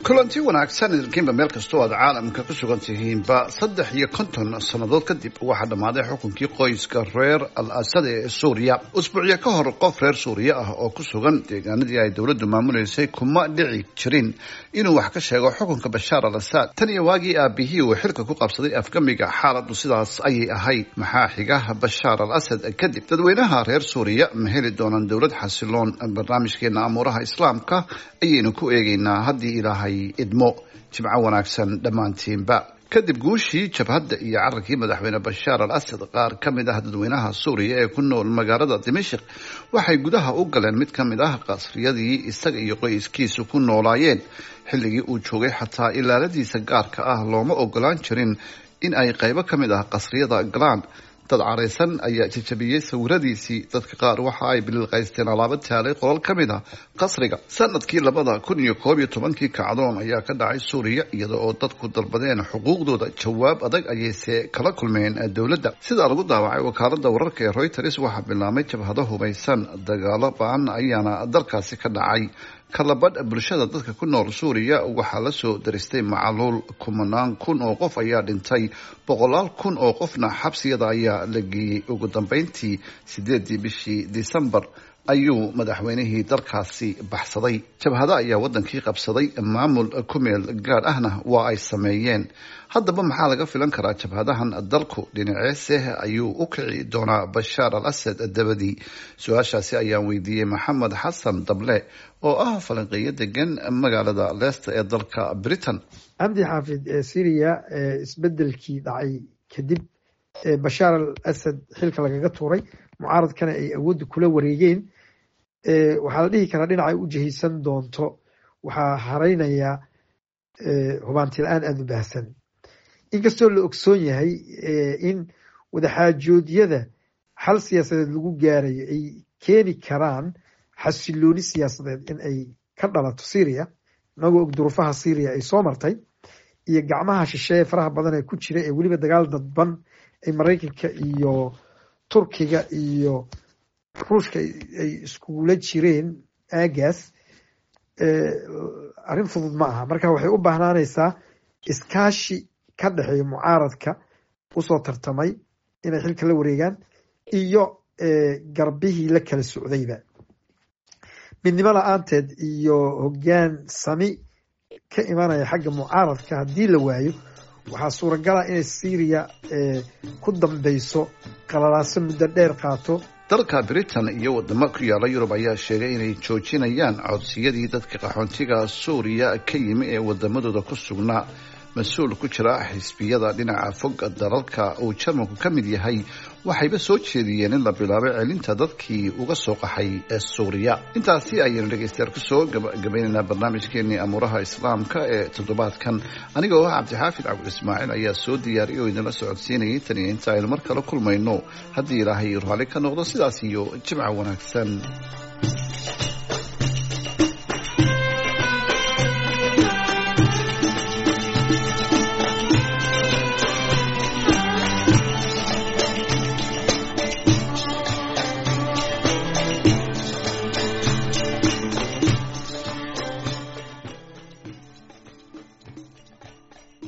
kulanti wanaagsan idinkiinba meel kastoo aad caalamka ku sugan tihiinba saddex iyo konton sannadood kadib waxaa dhammaaday xukunkii qoyska reer al asad ee suuriya usbuucyo ka hor qof reer suuriya ah oo ku sugan deegaanadii ay dowladdu maamuleysay kuma dhici jirin inuu wax ka sheego xukunka bashaar al asad tan iyo waagii aabihii uu xilka ku qabsaday afgamiga xaaladdu sidaas ayay ahayd maxaa xiga bashaar al asad kadib dadweynaha reer suuriya ma heli doonaan dowlad xasiloon barnaamijkeena amuuraha islaamka ayaynu ku eegaynaa haddii ilaahay idmo jimco wanaagsan dhammaantiinba kadib guushii jabhadda iyo cararkii madaxweyne bashaar al asad qaar ka mid ah dadweynaha suuriya ee ku nool magaalada dimashik waxay gudaha u galeen mid ka mid ah qasriyadii isaga iyo qoyskiisu ku noolaayeen xilligii uu joogay xataa ilaaladiisa gaarka ah looma ogolaan jirin in ay qaybo ka mid ah qasriyada galaan dad caraysan ayaa jajabiyey sawiradiisii dadka qaar waxa ay bililqaysteen alaabo taalay qolal ka mid a qasriga sanadkii labada kun iyo koob iyo tobankii kacdoon ayaa ka dhacay suuriya iyada oo dadku dalbadeen xuquuqdooda jawaab adag ayayse kala kulmeen dowladda sidaa lagu daawacay wakaalada wararka ee reuters waxaa bilaabmay jabhado hubaysan dagaalo ba-an ayaana dalkaasi ka dhacay kalabadh bulshada dadka ku nool suuriya waxaa lasoo daristay macaluul kumanaan kun oo qof ayaa dhintay boqolaal kun oo qofna xabsiyada ayaa la geeyey ugu dambeyntii sideedii bishii disembar ayuu madaxweynihii dalkaasi baxsaday jabhado ayaa wadankii qabsaday maamul ku meel gaadh ahna waa ay sameeyeen haddaba maxaa laga filan karaa jabhadahan dalku dhinaceeseh ayuu u kici doonaa bashaar al asad dabadii su-aashaasi ayaan weydiiyey maxamed xasan dable oo ah falanqeeyo degan magaalada leicester ee dalka britain cabdi xaafid ee syriya isbedelkii dhacay kadib bashaar al asad xilka lagaga tuuray mucaaradkana ay awoodda kula wareegeen waxaa la dhihi karaa dhinacay u jihaysan doonto waxaa haraynaya hubaanti la-aan aada u baahsan inkastoo la ogsoon yahay in wadaxaajoodyada xal siyaasadeed lagu gaarayo ay keeni karaan xasilooni siyaasadeed in ay ka dhalato syria inagoo og duruufaha syria ay soo martay iyo gacmaha shisheeye faraha badan ee ku jira ee weliba dagaal dadban ay maraykanka iyo turkiga iyo ruushka ay iskugula jireen aagaas arrin fudud ma aha marka waxay u baahnaanaysaa iskaashi ka dhexeeya mucaaradka usoo tartamay inay xilka la wareegaan iyo garbihii la kala socdayba midnimo la-aanteed iyo hoggaan sami ka imanaya xagga mucaaradka haddii la waayo waxaa suuragala inay syriya ku dambeyso qalalaaso muddo dheer qaato dalka britain iyo wadamo ku yaala yurub ayaa sheegay inay joojinayaan codsiyadii dadka qaxoontiga suuriya ka yimi ee wadamadooda ku sugnaa mas-uul ku jira xisbiyada dhinaca fog dalalka uu jarmalku ka mid yahay waxayba soo jeediyeen in la bilaabo celinta dadkii uga soo qaxay ee suuriya intaasi ayaynu dhegeystayaal kusoo gabagabaynaynaa barnaamijkeenii amuuraha islaamka ee toddobaadkan aniga oo ah cabdixaafid cabdul ismaaciil ayaa soo diyaariyay oo idinla socodsiinayay tan iyo inta aynu mar kale kulmayno haddii ilaahay raalli ka noqdo sidaas iyo jimca wanaagsan